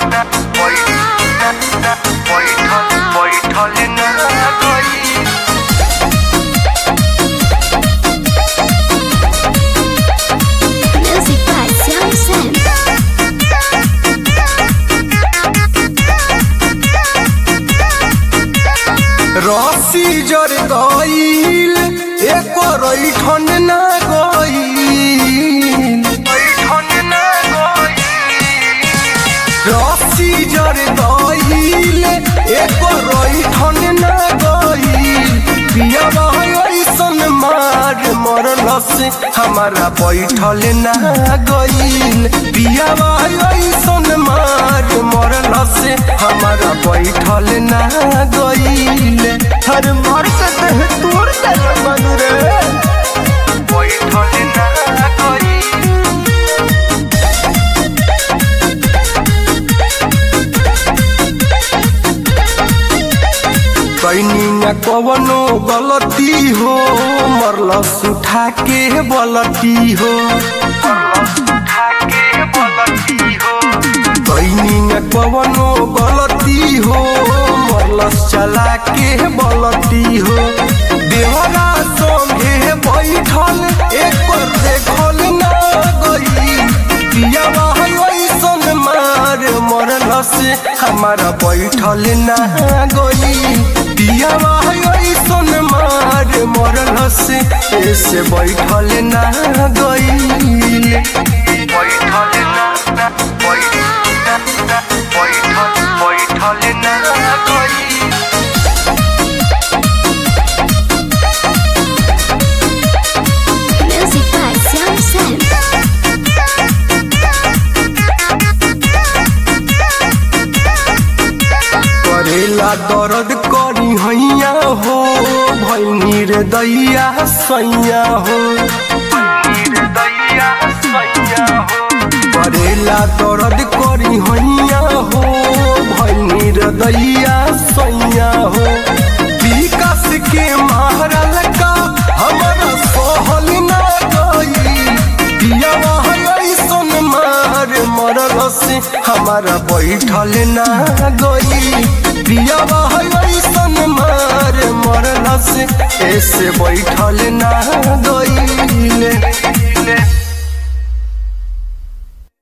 बैठल ना गई Music by Xiao San. रसी जर गईल एक रैठन ना गईल बैठल ना गई रसी जर गईल एक रैठन ना गईल पियावा ऐसन मार मरल से हमारा बैठल ना गईल पियावा ऐसन मार मरल से हमारा बैठल ना गईल हर मार के देह तोड़ दे मन रे बैठल ना गई कैनी न कवनो गलती हो मरलस उठा के बलती हो उठा के बोलती हो कैनी न कवनो गलती हो मरलस चला के बलती हो देवरा संगे बैठल एक पर देखल ना गई पियावा ऐसन मार मरलस हमारा बैठल ना गई पियावा ऐसन मार मरलस ऐसे बैठल ना गई बैठल ना बैठल बैठल ना गई Music by Xiao San. करेला दर्द करी हैया हो भैनी रे दैया सैया हो दैया सैया हो करेला दर्द करी हैया हो भैनी रे दैया सैया हो विकास के मारल का हमारा सहल ना गई पियावा ऐसन मार मरल से हमारा बैठल ना गई पियावा ऐसन मार मरल से ऐसे बैठल ना गई